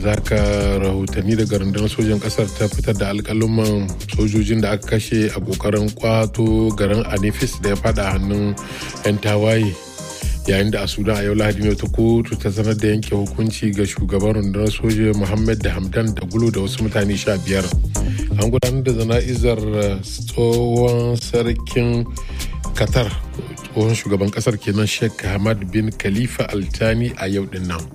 yanzu haka rahotanni daga rundunar sojan kasar ta fitar da alkaluman sojojin da aka kashe a kokarin kwato garin anifis da ya fada hannun 'yan tawaye yayin da a sudan a yau lahadi ne ta kotu ta sanar da yanke hukunci ga shugaban rundunar soja muhammad da hamdan da gulo da wasu mutane sha biyar an gudanar da zana'izar tsohon sarkin qatar tsohon shugaban kasar kenan sheikh hamad bin khalifa altani a yau din nan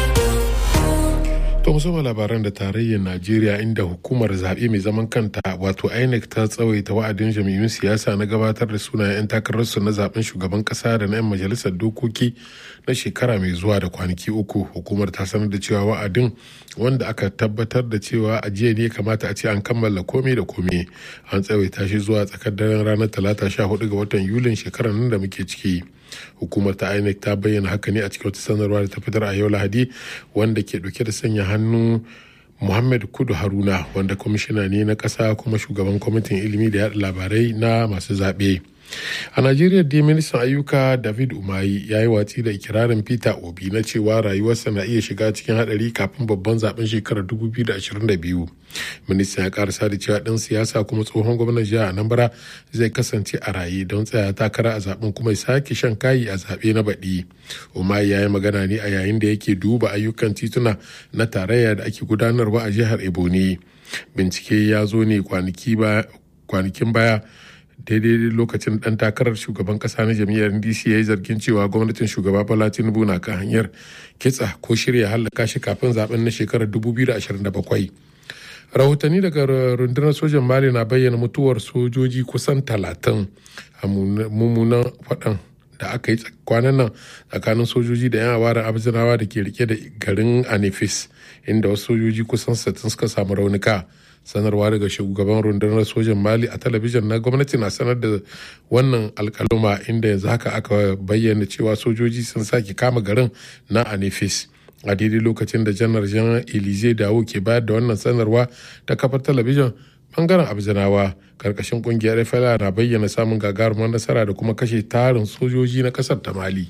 To musamman labaran da tarayyar Najeriya inda hukumar zaɓe mai zaman kanta wato INEC ta tsawaita wa'adin jami'un siyasa na gabatar da sunayen 'yan takararsu na zaben shugaban ƙasa da na 'yan majalisar dokoki na shekara mai zuwa da kwanaki uku. Hukumar ta sanar da cewa wa'adin wanda aka tabbatar da cewa a jiya ne kamata a ce an kammala komai da komai an tsawaita shi zuwa tsakar daren ranar talata sha hudu ga watan yulin shekarar nan da muke ciki. hukumar ta inec ta bayyana haka ne a cikin wata sanarwa da ta fitar a yau lahadi wanda ke dauke da sanya hannu muhammad kudu haruna wanda kwamishina ne na ƙasa kuma shugaban kwamitin ilimi da yaɗa labarai na masu zaɓe a najeriya dai ministan ayyuka david umayi ya yi watsi da ikirarin peter obi na cewa rayuwarsa na iya shiga cikin hadari kafin babban zaben shekarar 2022 ministan ya karasa da cewa ɗan siyasa kuma tsohon gwamnan jihar anambra zai kasance a raye don tsaya takara a zaben kuma ya sake shan kayi a zaɓe na baɗi umayi ya yi magana ne a yayin da yake duba ayyukan tituna na tarayya da ake gudanarwa a jihar ebonyi bincike ya zo ne kwanakin baya daidai lokacin dan takarar shugaban kasa na jam'iyyar ndc ya yi zargin cewa gwamnatin shugaba bola tinubu na kan hanyar kitsa ko shirya hallaka shi kafin zaben na shekarar 2027 rahotanni daga rundunar sojan mali na bayyana mutuwar sojoji kusan talatin a mummunan faɗan da aka yi kwanan nan tsakanin sojoji da 'yan awarin abzinawa da ke rike da garin anifis inda wasu sojoji kusan 60 suka samu raunuka sanarwa daga shugaban rundunar sojan mali a talabijin na gwamnati na sanar da wannan alkaluma inda yanzu haka aka bayyana cewa sojoji sun sake kama garin na anifis a daidai lokacin da janar janar elize dawo ke bayar da wannan sanarwa ta kafar talabijin bangaren abzinawa karkashin kungiyar fla na bayyana samun gagarumar nasara da kuma kashe tarin sojoji na kasar ta mali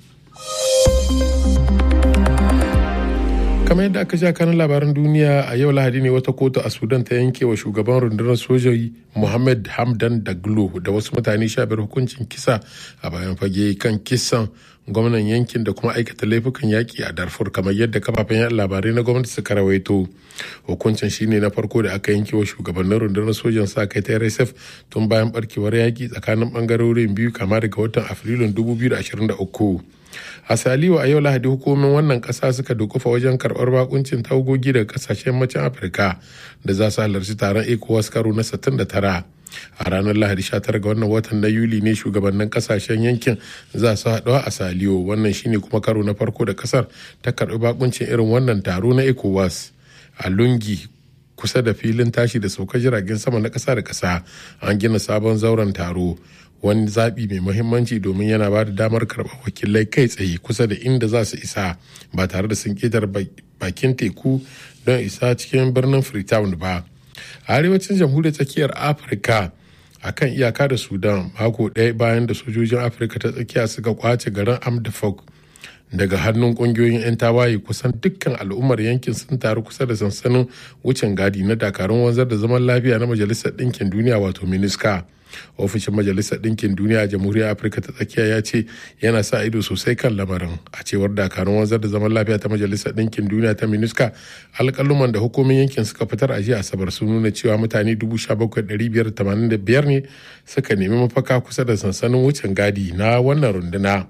kamar yadda aka sha kanin labaran duniya a yau lahadi ne wata kotu a sudan ta yanke wa shugaban rundunar sojoji muhammad hamdan daglo da wasu mutane sha biyar hukuncin kisa a bayan fage kan kisan gwamnan yankin da kuma aikata laifukan yaƙi a darfur kamar yadda kafafen yaɗa labarai na gwamnati suka rawaito hukuncin shine na farko da aka yanke wa shugabannin rundunar sojan sa kai ta rsf tun bayan barkewar yaƙi tsakanin bangarorin biyu kama daga watan afrilun 2023 a saliwa a yau lahadi hukumomin wannan kasa suka dukufa wajen karbar bakuncin tagogi daga kasashen macen afirka da za su halarci taron ecowas karo na 69 a ranar lahadi 19 ga wannan watan na yuli ne shugabannin kasashen yankin za su haɗuwa a saliyo wannan shine kuma karo na farko da kasar ta karbi bakuncin irin wannan taro na ecowas a lungi kusa da filin tashi da sauka jiragen sama na ƙasa da ƙasa an gina sabon zauren taro wani zaɓi mai muhimmanci domin yana ba da damar karɓar wakilai kai tsaye kusa da inda za su isa ba tare da sun ƙetar bakin teku don isa cikin birnin freetown ba a arewacin jamhuriyar tsakiyar afirka a kan iyaka da sudan mako ɗaya bayan da sojojin afirka ta tsakiya suka kwace garin amdafok daga hannun kungiyoyin 'yan tawaye kusan dukkan al'ummar yankin sun taru kusa da sansanin wucin gadi na dakarun wanzar da zaman lafiya na majalisar ɗinkin duniya wato miniska ofishin majalisar ɗinkin duniya a jamhuriyar afirka ta tsakiya ya ce yana sa ido sosai kan lamarin a cewar dakarun wanzar da zaman lafiya ta majalisar ɗinkin duniya ta miniska alƙaluman da hukumin yankin suka fitar a jiya asabar sun nuna cewa mutane 17,585 ne suka nemi mafaka kusa da sansanin wucin gadi na wannan runduna.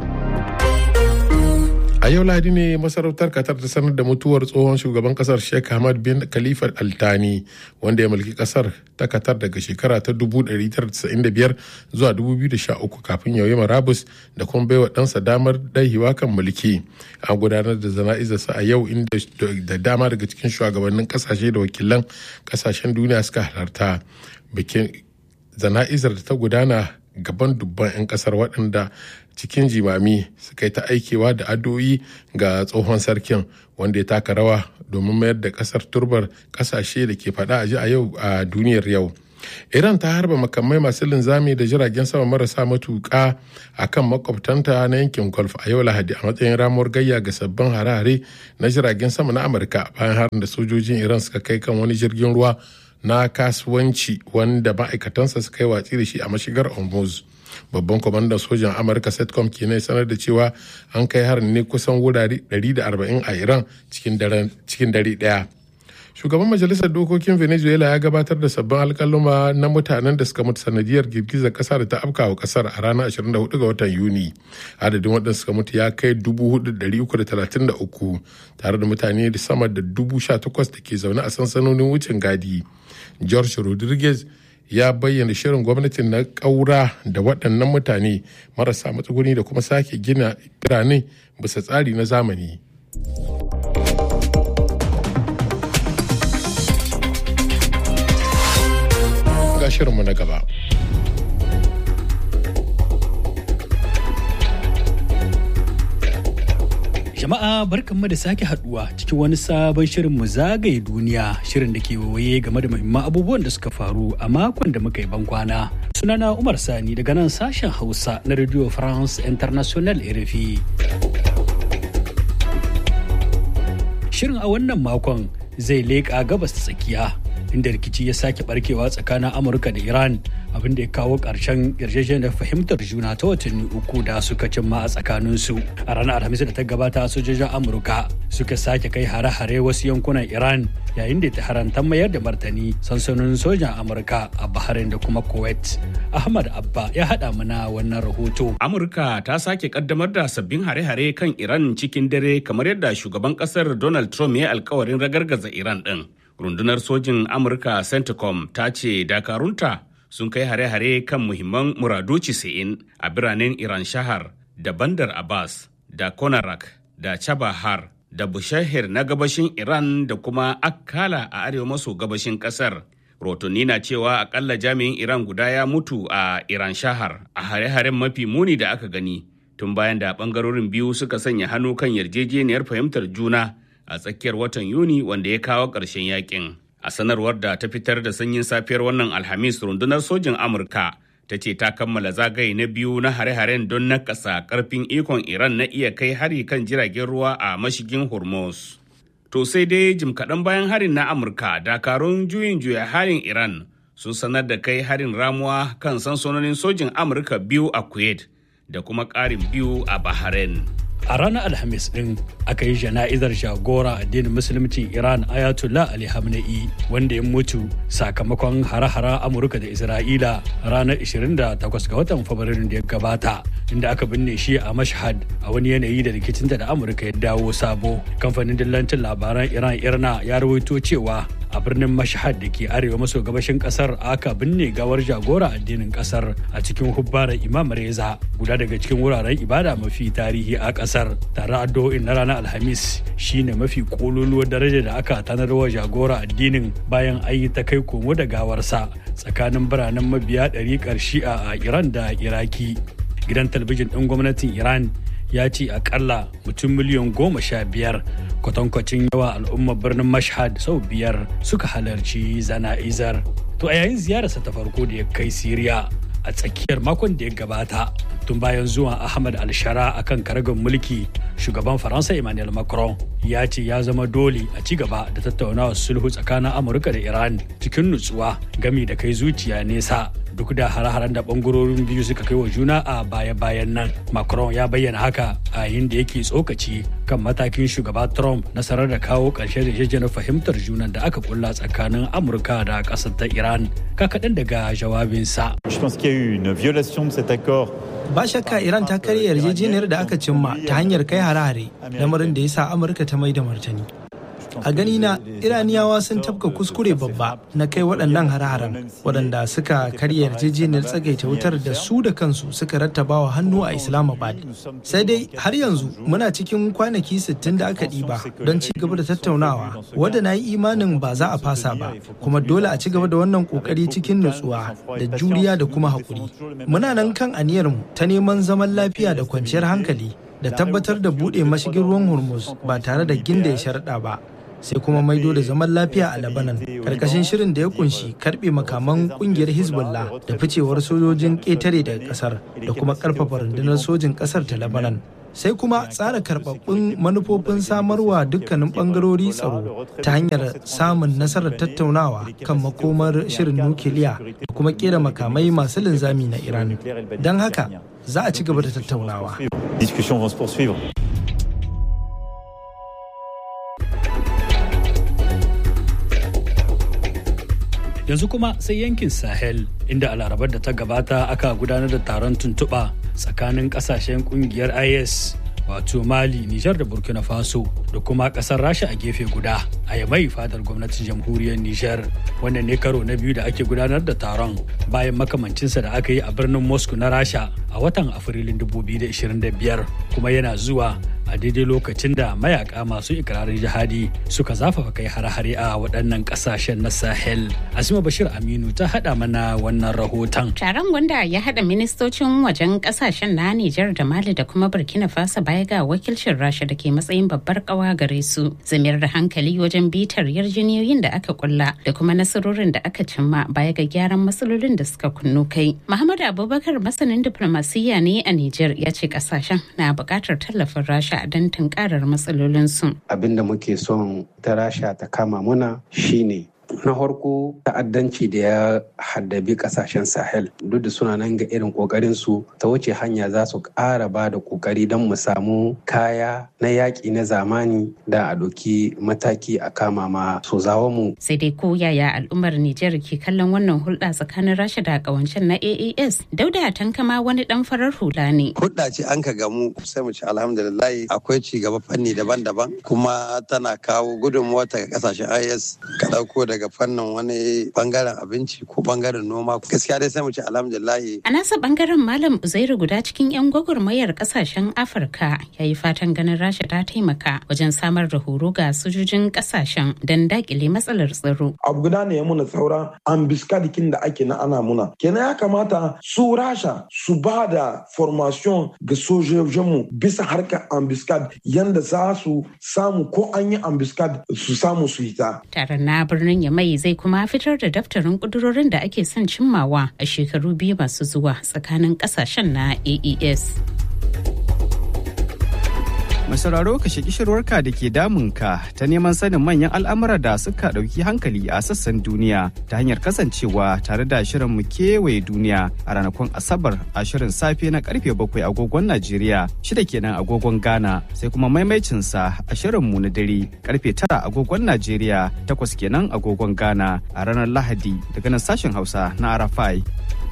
a yau ladi ne masarautar qatar ta sanar da mutuwar tsohon shugaban kasar sheikh hamad bin khalifa altani wanda ya mulki kasar ta qatar daga shekara ta 1995 zuwa 2013 kafin yau marabus da kuma baiwa ɗansa damar daihiwa kan mulki an gudanar da zana'izarsa a yau inda da dama daga cikin shugabannin kasashe da wakilan kasashen duniya suka halarta bikin zana'izar da ta gudana gaban dubban 'yan kasar waɗanda cikin jimami suka yi ta aikewa da addu'o'i ga tsohon sarkin wanda ya taka rawa domin mayar da kasar turbar kasashe da ke faɗa a ji a yau a duniyar yau iran ta harba makamai masu linzami da jiragen sama marasa matuƙa a kan makwabtanta na yankin golf a yau lahadi a matsayin ramuwar gayya ga sabbin hare-hare na jiragen sama na amurka bayan harin da sojojin iran suka kai kan wani jirgin ruwa na kasuwanci wanda ma'aikatansa suka yi watsi da shi a mashigar hormuz babban kwamandan sojan amurka setcom kenan sanar da cewa an kai harin ne kusan wurare 140 a iran cikin dare daya shugaban majalisar dokokin venezuela ya gabatar da sabbin alkaluma na mutanen da suka mutu sanadiyar girgizar kasa da ta afka wa kasar a ranar 24 ga watan yuni adadin waɗanda suka mutu ya kai 4,333 tare da mutane da sama da 18,000 da ke zaune a sansanonin wucin gadi george rodriguez ya bayyana shirin gwamnatin na ƙaura da waɗannan mutane marasa matsuguni da kuma sake gina birane bisa tsari na zamani. ga shirinmu na gaba. Jama'a barkanmu da sake haduwa cikin wani sabon shirin mu zagaye duniya shirin da ke waye game da muhimman abubuwan da suka faru a makon da muka yi bankwana. Sunana Umar Sani daga nan sashen Hausa na Radio France International RFI. Shirin a wannan makon zai leƙa gabas ta tsakiya inda rikici ya sake barkewa tsakanin amurka da iran abin da ya kawo ƙarshen yarjejeniyar fahimtar juna ta watanni uku da suka cimma a tsakaninsu a ranar alhamis da ta gabata sojojin amurka suka sake kai hare-hare wasu yankunan iran yayin da ta haranta mayar da martani sansanonin sojan amurka a bahrain da kuma kuwait ahmad abba ya haɗa mana wannan rahoto amurka ta sake kaddamar da sabbin hare-hare kan iran cikin dare kamar yadda shugaban kasar donald trump ya alkawarin ragargaza iran din rundunar sojin amurka centcom ta ce dakarunta sun kai hare-hare kan muhimman muradu 90 a biranen iran shahar da bandar abbas da konarak da chabahar da bushahir na gabashin iran da kuma akkala a arewa maso gabashin kasar rotonni na cewa akalla jami'in iran guda ya mutu a iran shahar a hare-haren mafi muni da aka gani tun bayan da bangarorin biyu suka sanya hannu kan yarjejeniyar fahimtar juna a tsakiyar watan Yuni wanda ya kawo ƙarshen yakin. A sanarwar da ta fitar da sanyin safiyar wannan Alhamis rundunar sojin Amurka ta ce ta kammala zagaye na biyu na hare-haren don nakasa ƙarfin ikon Iran na iya kai hari kan jiragen ruwa a mashigin Hormuz. To sai dai jim kaɗan bayan harin na Amurka, dakarun juyin juya halin Iran sun sanar da kai harin ramuwa kan sansanonin sojin Amurka biyu a Kuwait da kuma ƙarin biyu a Bahrain. a ranar alhamis din aka yi jana'izar jagora addinin musulmcin iran ayatollah ali hamna'i wanda ya mutu sakamakon hare-hare amurka da isra'ila ranar 28 ga watan fabrairun da ya gabata inda aka binne shi a mashhad a wani yanayi da rikicinta da amurka ya dawo sabo kamfanin dillancin labaran iran irna ya rawaito cewa a birnin mashhad da ke arewa maso gabashin kasar aka binne gawar jagora addinin kasar a cikin hubbarar imam reza guda daga cikin wuraren ibada mafi tarihi a kasar tare addu'o'in na ranar alhamis shine mafi kololuwar daraja da aka tanarwa jagora addinin bayan ayi ta kai komo da gawarsa tsakanin biranen mabiya ɗariƙar shi'a a iran da iraki gidan talabijin ɗin gwamnatin iran ya ce akalla mutum miliyan goma sha biyar kwatankwacin yawa al'ummar birnin mashhad sau biyar suka halarci zana'izar to a yayin ziyararsa ta farko da ya kai siriya a tsakiyar makon da ya gabata tun bayan zuwan ahmad alshara a kan karagar mulki shugaban faransa emmanuel macron ya ce ya zama dole a ci gaba da tattaunawar sulhu tsakanin amurka da iran cikin nutsuwa gami da kai zuciya nesa duk da hare-haren da bangarorin biyu suka kai wa juna a baya-bayan nan macron ya bayyana haka a yayin da yake tsokaci kan matakin shugaba trump nasarar da kawo ƙarshen yarjejeniyar fahimtar junan da aka kulla tsakanin amurka da ƙasar ta iran kakaɗan daga jawabinsa ba shakka iran ta karya yarjejeniyar da aka cimma ta hanyar kai hare-hare lamarin da ya sa amurka ta mai da martani a gani na iraniyawa sun tafka kuskure babba na kai waɗannan hare-haren waɗanda suka karya yarjejeniyar tsagaita wutar da su da kansu suka rattaba wa hannu a islamabad sai dai har yanzu muna cikin kwanaki 60 da aka ɗiba don ci gaba da tattaunawa wadda na yi imanin ba za a fasa ba kuma dole a ci gaba da wannan kokari cikin nutsuwa da juriya da kuma haƙuri muna nan kan aniyarmu ta neman zaman lafiya da kwanciyar hankali da tabbatar da buɗe mashigin ruwan hormuz ba tare da ginda ya sharaɗa ba sai kuma maido da zaman lafiya a Lebanon karkashin shirin da ya kunshi karbe makaman kungiyar Hezbollah da ficewar sojojin ƙetare daga kasar da kuma karfafa rundunar sojin kasar ta Lebanon. sai kuma tsara karbabbun manufofin samarwa dukkanin bangarori tsaro ta hanyar samun nasarar tattaunawa kan makomar shirin nukiliya da kuma kera makamai masu linzami na iran don haka za a ci gaba da tattaunawa yanzu kuma sai yankin sahel inda a larabar da ta gabata aka gudanar da taron tuntuɓa tsakanin ƙasashen ƙungiyar is wato mali nijar da burkina faso da kuma ƙasar rasha a gefe guda a yamai fadar gwamnatin jamhuriyar nijar wannan ne karo na biyu da ake gudanar da taron bayan makamancinsa da aka yi a birnin moscow na rasha a watan afrilun 2025 kuma yana zuwa a daidai lokacin da mayaka masu ikirarin jihadi suka zafafa kai hare-hare a waɗannan ƙasashen na sahel asima bashir aminu ta haɗa mana wannan rahoton taron wanda ya haɗa ministocin wajen ƙasashen na nijar da mali da kuma burkina faso baya ga wakilcin rasha da ke matsayin babbar ƙawa gare su zamiyar da hankali wajen bitar yarjejeniyoyin da aka kulla da kuma nasarorin da aka cimma baya ga gyaran matsalolin da suka kunno kai muhammad abubakar masanin diplomasiyya ne a nijar ya ce ƙasashen na buƙatar tallafin rasha don tunkarar matsalolinsu. Abin da muke son ta rasha ta kama muna shine na farko ta'addanci da ya haddabi kasashen sahel duk da suna nan ga irin kokarin su ta wuce hanya za su ƙara ba da kokari don mu samu kaya na yaƙi na zamani da a ɗauki mataki a kama ma su zawo mu sai dai ko yaya al'ummar nijar ke kallon wannan hulɗa tsakanin rasha da ƙawancen na aas dauda tankama wani ɗan farar hula ne hulɗa ce an ka gamu sai mu ci alhamdulillah akwai ci gaba fanni daban-daban kuma tana kawo gudunmuwa ta kasashen is ka ɗauko daga daga fannin wani bangaren abinci ko bangaren noma gaskiya dai sai mu ce alhamdulillahi a nasa bangaren malam uzairu guda cikin yan gwagwarmayar kasashen afirka ya yi fatan ganin rasha ta taimaka wajen samar da horo ga sojojin kasashen don dakile matsalar tsaro abu guda ne ya muna saura ambiskadikin da ake na ana muna kenan ya kamata su rasha su ba da formation ga sojojinmu bisa harkar ambiskad yanda za su samu ko an yi ambiskad su samu su hita taron na birnin mai zai kuma fitar da daftarin kudurorin da ake son cimmawa a shekaru biyu masu zuwa tsakanin kasashen na aes sauraro ka shaki shirwarka da ke damunka ta neman sanin manyan al'amura da suka ɗauki hankali a sassan duniya ta hanyar kasancewa tare da shirin mu kewaye duniya a ranakun asabar a shirin safe na karfe bakwai agogon najeriya shida kenan agogon ghana sai kuma maimaicinsa a shirin mu na dare karfe tara agogon najeriya takwas kenan agogon ghana a ranar lahadi daga nan sashen hausa na arafai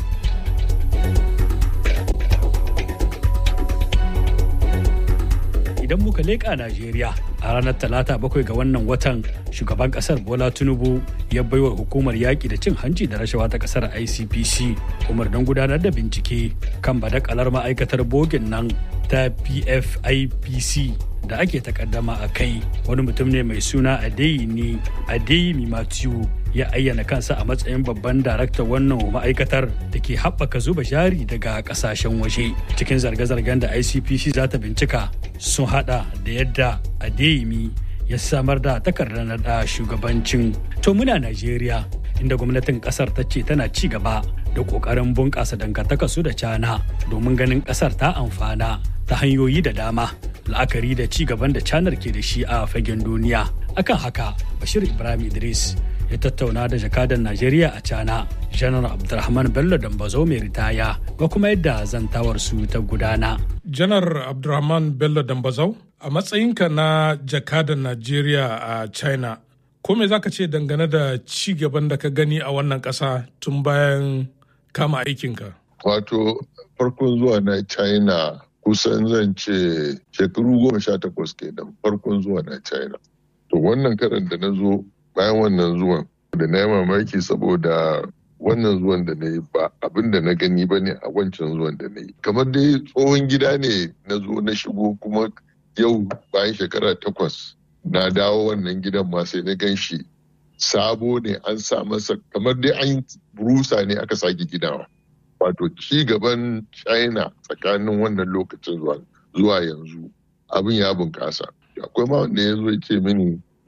idan muka leƙa Najeriya a ranar talata bakwai ga wannan watan shugaban kasar Bola Tinubu ya baiwa hukumar yaƙi da cin hanci da rashawa ta kasar ICPC umarnin gudanar da bincike kan badakalar ma'aikatar bogin nan ta PFIPC da ake takaddama a kai wani mutum ne mai suna Adeyini Adeyemi Matthew ya ayyana kansa a matsayin babban daraktan wannan ma'aikatar da ke haɓaka zuba jari daga ƙasashen waje cikin zarge-zargen da icpc za ta bincika sun hada da yadda adeyemi ya samar da takardar naɗa shugabancin to muna najeriya inda gwamnatin ƙasar ta ce tana ci gaba da ƙoƙarin bunƙasa dangantaka su da cana domin ganin ƙasar ta amfana ta hanyoyi da dama la'akari da ci gaban da canar ke da shi a fagen duniya akan haka bashir ibrahim idris ya tattauna da jakadan Najeriya a Cana, Janar Abdulrahman Bello Dambazo mai ritaya ga kuma yadda zantawar su ta gudana. Janar Abdulrahman Bello Dambazau, a matsayinka na jakadan Najeriya a China, ko me zaka ce dangane da ci gaban da ka gani a wannan ƙasa tun bayan kama aikinka? Wato, farkon zuwa na China kusan zan ce shekaru goma sha takwas kenan farkon zuwa na China. To wannan karan da na zo bayan wannan zuwan da na yi mamaki saboda wannan zuwan da na yi ba abin da na gani ba ne a wancan zuwan da na yi kamar dai tsohon gida ne na zo na shigo kuma yau bayan shekara takwas na dawo wannan gidan ma sai na gan shi sabo ne an sa masa kamar dai an rusa ne aka sake gidawa wato ci gaban china tsakanin wannan lokacin zuwa yanzu abin ya bunkasa akwai ma wanda ya zo ya ce mini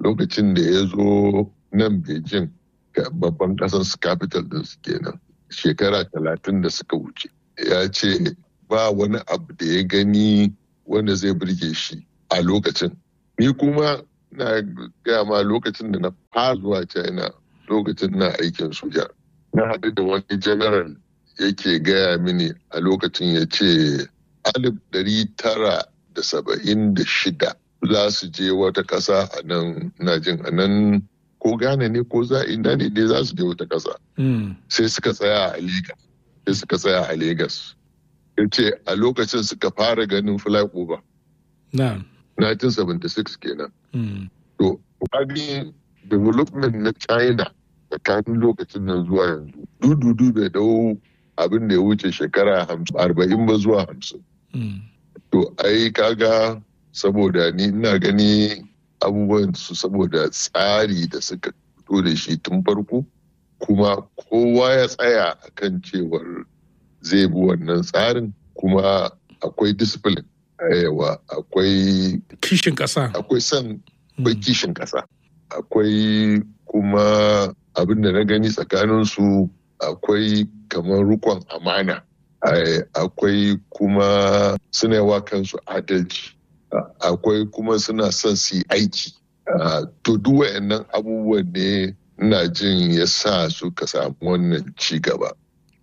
lokacin da ya zo nan beijing babban ƙasar su capital din su kenan shekara talatin da suka wuce ya ce ba wani abu da ya gani wanda zai burge shi a lokacin ni kuma na gaya ma lokacin da na fara zuwa china lokacin na aikin soja na haɗu da wani general yake gaya mini a lokacin ya ce alif ɗari tara da saba'in da shida za su je wata ƙasa a nan na jin a nan ko gane ne ko za ina ne dai za su je wata ƙasa sai suka tsaya a Legas sai suka tsaya a Legas ya ce a lokacin suka fara ganin flyover na 1976 kenan to wani development na China tsakanin lokacin nan zuwa yanzu dududu bai dau abin da ya wuce shekara arba'in ba zuwa hamsin to ai kaga saboda ni ina gani abubuwan su saboda tsari da suka fito da shi tun farko kuma kowa ya tsaya akan cewar zai bi wannan tsarin kuma akwai discipline yawa akwai kishin ƙasa akwai son akwai kishin ƙasa akwai kuma abin da na gani tsakanin su akwai kamar rukon amana akwai kuma suna yawa kansu adalci akwai kuma suna son su yi aiki to duk wayannan abubuwan ne ina jin ya sa suka samu wannan ci gaba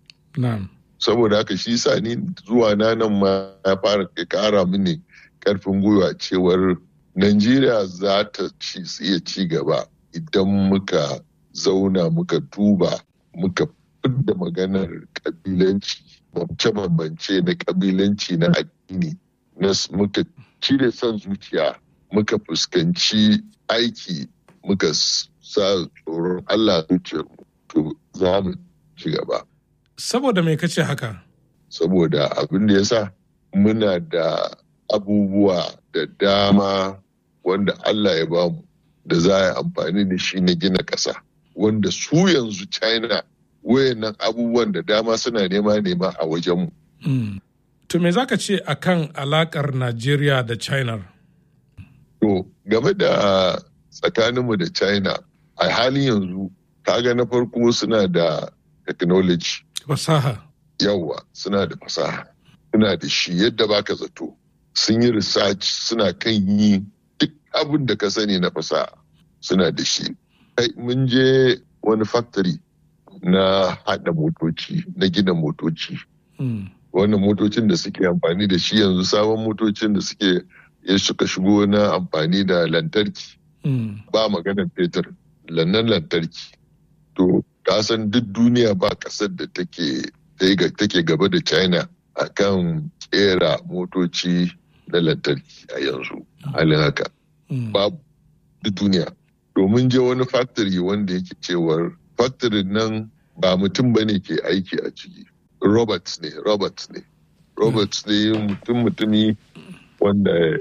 saboda haka shi sa ni zuwa na nan ma ya fara kara mini karfin gwiwa cewar Najeriya za ta iya ci gaba idan muka zauna muka duba muka fidda maganar kabilanci bambance-bambance na kabilanci na addini muka cire son zuciya muka fuskanci aiki muka sa tsoron Allah zuciyarmu to za mu ci gaba. Saboda mai kace haka? Saboda abin da ya sa muna da abubuwa da dama wanda Allah ya bamu da za a yi amfani da shi na gina ƙasa wanda su yanzu China wayannan abubuwan da dama suna nema nema a wajenmu. To me za ka ce a kan alakar Najeriya da China? To game da tsakaninmu da China a halin yanzu kaga na farko suna da technology. Fasaha. Yawwa suna da fasaha. Suna da shi yadda baka zato. Sun yi research suna kan yi duk abin da ka sani na fasaha suna da shi. Mun je wani factory na haɗa motoci na gina motoci. Wannan motocin da suke amfani da shi yanzu sabon motocin da suke ya suka shigo na amfani da lantarki. Ba maganar fetur, lannan lantarki. To, kasan duk duniya ba ƙasar da take gaba da China a kan kera motoci na lantarki a yanzu. Halin haka. Babu duk duniya. Domin je wani factory wanda yake cewar factory nan ba mutum ba ne ke aiki a ciki robots ne robots ne robots ne mutum mutumi wanda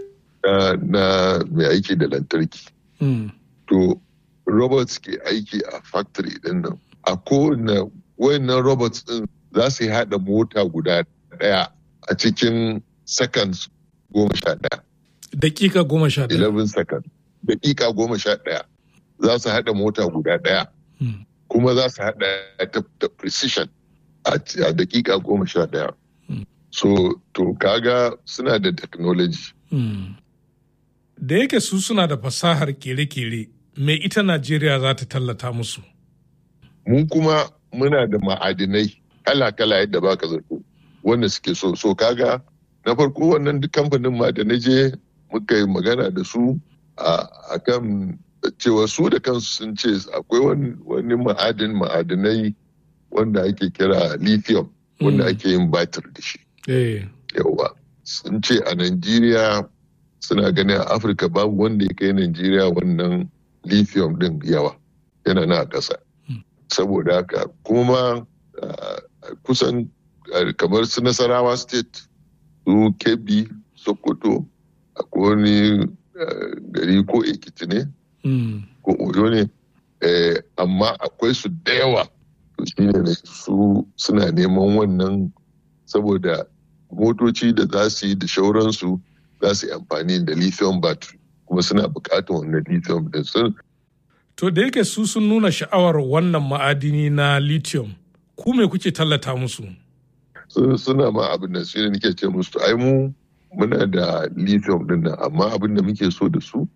na mai aiki da lantarki to robots ke aiki a factory din nan a kowane wayannan robots din za su yi haɗa mota guda ɗaya a cikin seconds goma sha ɗaya dakika goma sha ɗaya 11 seconds dakika goma sha ɗaya za su haɗa mota guda ɗaya kuma za su haɗa ta da precision a dakika goma sha ɗaya. So, to kaga suna da technology. Da yake su suna da fasahar kere-kere, me ita Najeriya za ta tallata musu? Mu kuma muna da ma'adinai kala-kala yadda baka zato wanda suke so. So kaga na farko wannan duk kamfanin ma da na je muka yi magana da su a kan cewa su da kansu sun ce akwai wani ma'adin ma'adinai wanda ake kira lithium wanda ake yin batir da shi. Yauwa sun ce a Najeriya suna ganin a Afirka babu wanda ya kai Najeriya wannan lithium din yawa yana na ƙasa. Saboda haka kuma kusan kamar su Nasarawa state su Kebbi Sokoto akwai wani gari ko Ekiti ne ko oyo ne amma akwai su da yawa shi ne su suna neman wannan saboda motoci da za su yi da shauransu za su yi amfani da lithium battery kuma suna buƙatar wannan lithium din sun To da yake su sun nuna sha'awar wannan ma'adini na lithium, ku me kuke tallata musu? suna ma abin da sai nake ce musu ai mu muna da lithium din nan amma abin da muke so da su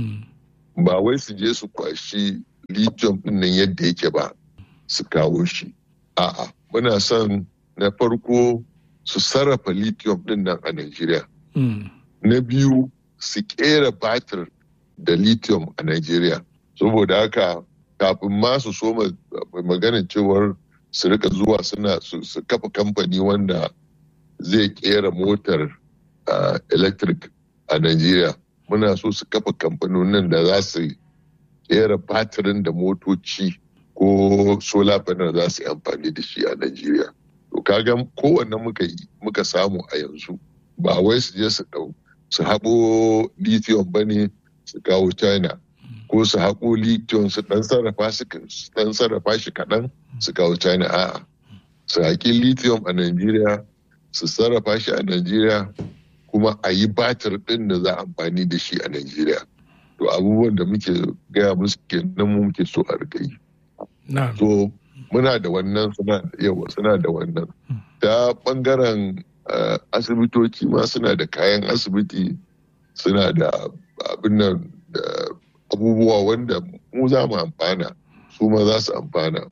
ba wai su je su kwashi lithium din nan yadda yake ba su kawo shi a'a muna son na farko su sarrafa lithium din nan a Najeriya na biyu su kera batir da lithium a Najeriya saboda haka kafin ma su so maganin cewar su rika zuwa suna su kafa kamfani wanda zai kera motar electric a Najeriya muna so su kafa kamfanonin da za su kera batirin da motoci ko solar panel za su yi amfani da shi a Najeriya. To kaga kowanne muka yi muka samu a yanzu ba wai su je su dau su haɓo lithium ba ne su kawo China ko su haƙo lithium su ɗan sarrafa su ɗan sarrafa shi kaɗan su kawo China a'a su haƙi lithium a Najeriya su sarrafa shi a Najeriya kuma a yi batir ɗin da za a amfani da shi a Najeriya. To abubuwan da muke gaya musu kenan mu muke so a rikai. So muna da wannan suna yawa suna da wannan. Ta ɓangaren asibitoci ma suna da kayan asibiti suna da abin nan da abubuwa wanda mu za mu amfana su ma za su amfana.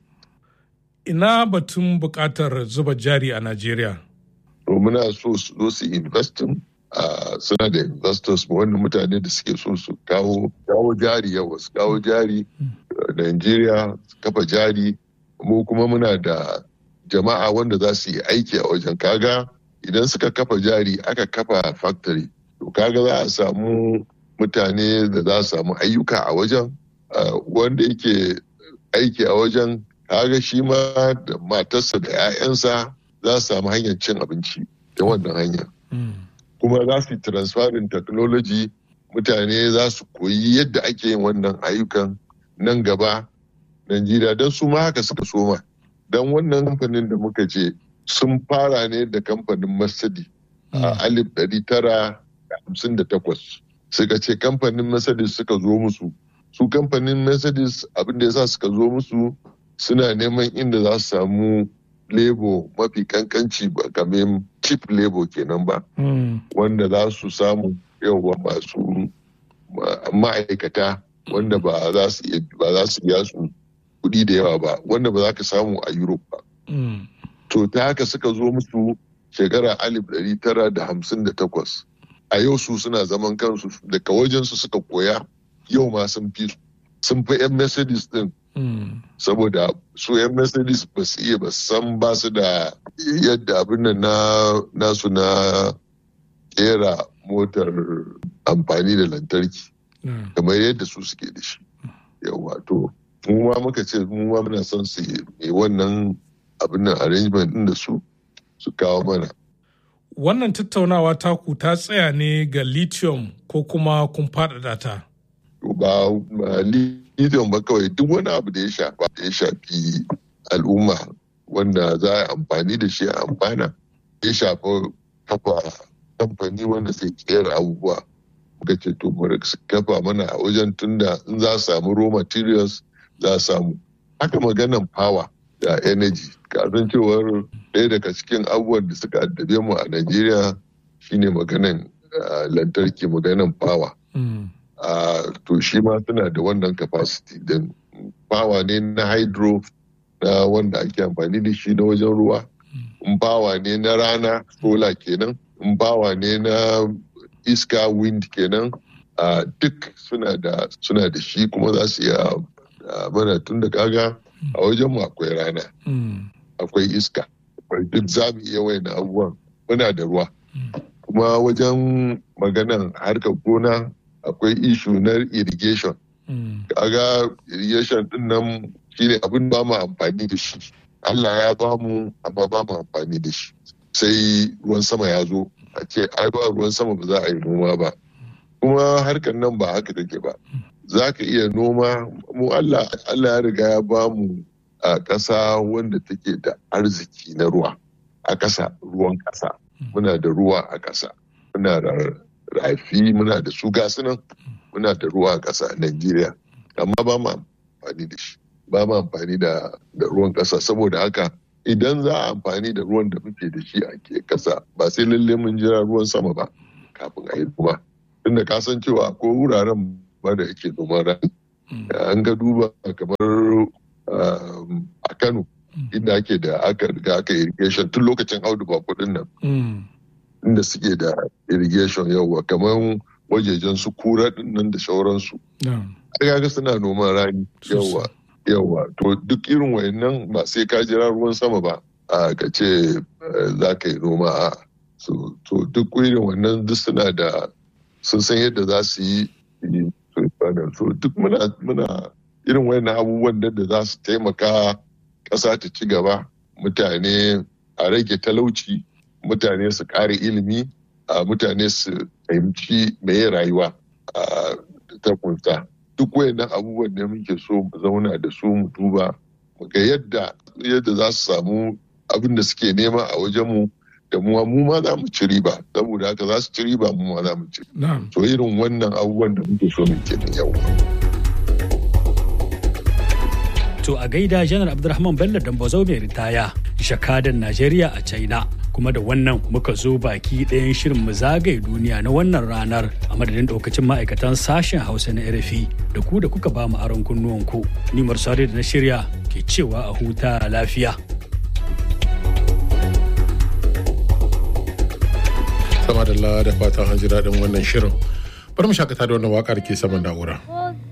Ina batun buƙatar zuba jari a Najeriya? To muna so su zo su investin Uh, suna da investors wanda mutane da suke so su kawo kawo jari yawa su kawo jari uh, Najeriya su kafa jari mu kuma muna da jama'a wanda za su yi aiki a wajen kaga idan suka kafa jari aka kafa factory to kaga za a samu mutane da za su samu ayyuka a wajen uh, wanda yake aiki a wajen kaga shi ma da matarsa da 'ya'yansa za su samu hanyar cin abinci ta wannan hanya. Mm. kuma za su yi transferring technology mutane za su koyi yadda ake yin wannan ayyukan nan gaba Najeriya don su ma haka suka soma don wannan kamfanin da muka ce sun fara ne da kamfanin Mercedes a alif ɗari tara da hamsin da takwas suka ce kamfanin Mercedes suka zo musu su kamfanin Mercedes abin da ya sa suka zo musu suna neman inda za su samu lebo mafi kankanci ba kamar cheap lebo kenan ba wanda za su samu yawa masu ma'aikata wanda ba za su ba za su biya su kuɗi da yawa ba wanda ba za ka samu a Europe ba. To ta haka suka zo musu shekara alif ɗari tara da hamsin da takwas. A yau su suna zaman kansu daga wajensu suka koya yau ma sun fi sun fi 'yan Mercedes din saboda su 'yan mercedes ba su iya ba san ba su da yadda abin nan na nasu na kera motar amfani da lantarki kamar yadda su suke da shi yawa to mu ma muka ce mu ma muna son su yi wannan abin nan arrangement din da su su kawo mana wannan tattaunawa taku ta tsaya ne ga lithium ko kuma kun faɗaɗa ta ba lithium ba kawai duk wani abu da ya shafa da ya shafi al'umma wanda za a amfani da shi a amfana ya shafa kafa kamfani wanda zai kera abubuwa muka ce to mu kafa mana a wajen tunda in za su samu raw materials za su samu haka maganan power da energy kasan cewar ɗaya daga cikin abubuwan da suka addabe mu a Najeriya shine maganan lantarki maganan power Uh, to shi ma suna da wannan capacity din bawa ne na hydro na wanda ake amfani da shi na wajen ruwa in bawa ne na rana sola kenan in bawa ne na iska wind kenan uh, duk suna da suna da shi kuma za su iya uh, mana tun da kaga a wajen mu akwai rana akwai iska akwai duk za mu iya wayan abubuwan muna da ruwa kuma wajen maganan harkar gona akwai ishu na irrigation. Kaga irrigation din nan shine abin ba mu amfani da shi. Allah ya ba mu amma ba mu amfani da shi. Sai ruwan sama ya zo a ce ai ba ruwan sama ba za a yi noma ba. Kuma harkar nan ba haka take ba. Za ka iya noma mu Allah Allah ya riga ya ba mu a ƙasa wanda take da arziki na ruwa a ƙasa ruwan ƙasa. Muna da ruwa a ƙasa. Muna da rafi muna da su gasu nan muna da ruwa a ƙasa a Najeriya amma ba mu amfani da shi ba mu amfani da ruwan ƙasa saboda haka idan za a amfani da ruwan da muke da shi a ke ƙasa ba sai lalle mun jira ruwan sama ba kafin a yi noma tunda ka san cewa ko wuraren ba da yake noman rani an ga duba kamar a Kano inda ake da aka riga aka irrigation tun lokacin audu ba kudin nan inda suke da irrigation yawa kamar wajejen su kura nan da sauransu ga suna noman rani yawa yawa to duk irin wayannan ba sai ka jira ruwan sama ba a ka ce za ka yi noma a to duk irin wannan duk suna da sun san yadda za su yi so duk muna irin wayannan abubuwan da za su taimaka ƙasa ta ci gaba mutane a rage talauci mutane su ƙare ilimi a mutane su fahimci meye rayuwa a ta kunsa duk wayannan abubuwan da muke so mu zauna da su mu duba mu ga yadda yadda za su samu abin da suke nema a wajen mu da mu mu ma za mu ci riba saboda haka za su ci riba mu ma za mu ci so irin wannan abubuwan da muke so mu kenan yau To a gaida janar Abdulrahman Bello Dambazo mai ritaya, jakadan Najeriya a China. Kuma da wannan muka zo baki ɗayan shirin mu zagaye duniya na wannan ranar a madadin ɗaukacin ma'aikatan sashen Hausa na RFI da ku da kuka ba mu aron kunnuwanku. Ni Marsari da na shirya ke cewa a huta lafiya. Sama da da fatan an ji daɗin wannan shirin. Bari mu shakata da wannan waƙar ke saman na'ura.